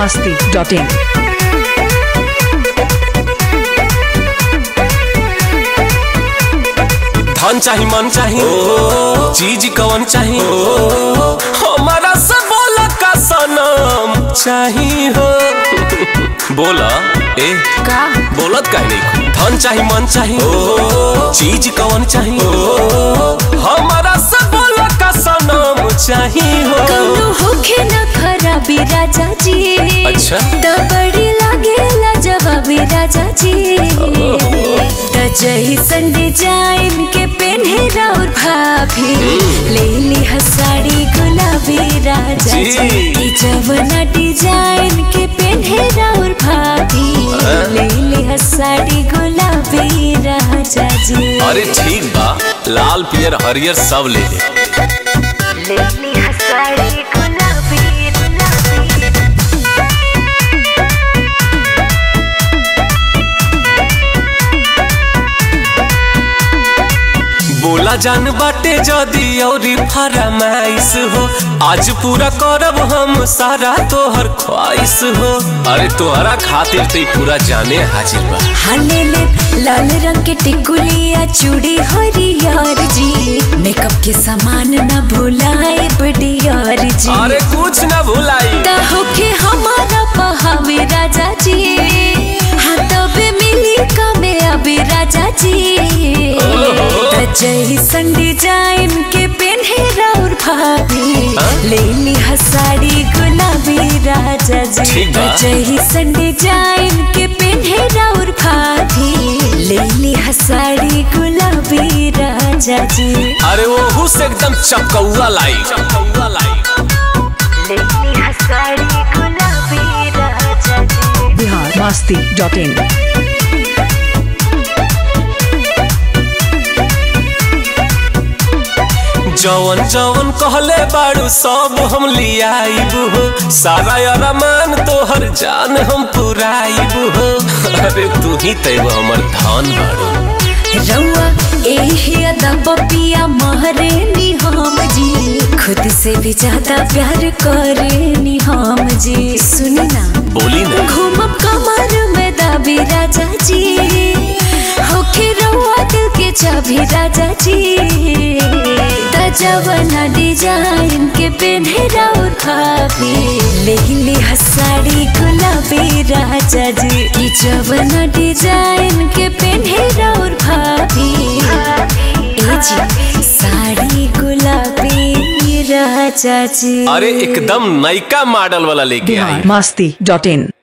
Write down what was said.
masti.in. धन चाही मन चाही चीज कवन चाही हमारा सब बोला का सनम चाही हो बोला ए का बोलत काहे नहीं धन चाही मन चाही चीज कवन चाही हमारा सब बोला का सनम चाही हो कौनो होखे न खराबी राजा जी अच्छा। त बड़ी लागेला जवाबी राजा जी त जैसन डिजाइन के पेन्हे राउर भाभी ले ली साड़ी गुलाबी राजा जी। जी ई जवना डिजाइन के पेन्हे राउर भाभी ले ली साड़ी गुलाबी राजा जी अरे ठीक बा लाल पियर हरियर सब ले ले ले ली साड़ी गुलाबी गुलाबी बोला जान बाटे जदी औरी फरमाइश हो आज पूरा करब हम सारा तोहर ख्वाहिश हो अरे तोहरा खातिर ते पूरा जाने हाजिर बा हाले ले लाल रंग के टिकुलिया चूड़ी हरियर जी मेकअप के सामान न भुलाए बडियार जी अरे कुछ ना भुलाई ता होके हमारा पहावे राजा जी हाँ तबे मिली कमे अभी राजा जी त जैसन डिजाइन के पेन्हे राउर भाभी ले ली साड़ी गुलाबी राजा जी ठीक बा। त जैसन डिजाइन के पेन्हे राउर भाभी ले ली साड़ी गुलाबी राजा जी अरे वो से एकदम चपकौआ लाई चपकौआ लाई ले ली साड़ी गुलाबी राजा जी Bihar masti.in. जवन जवन कहले बाड़ू सब हम लियाइब हो सारा अरमान तोहर जान हम पुराइब हो अरे तू ही तैब हमर धन बाड़ू रउआ एही अदा पपिया महरे नी हम जी खुद से भी ज्यादा प्यार करे नी हम जी सुनी ना बोली ना घूमब कमर में दाबी राजा जी होखे रउआ दिल के चाबी राजा जी त जवना डिजाइन के पेन्हे राउर भाभी ले ली साड़ी गुलाबी राजा जी की जवना डिजाइन के पेन्हे राउर भाभी ए जी साड़ी गुलाबी राजा जी अरे एकदम नयका मॉडल वाला लेके आई Bihar masti.in.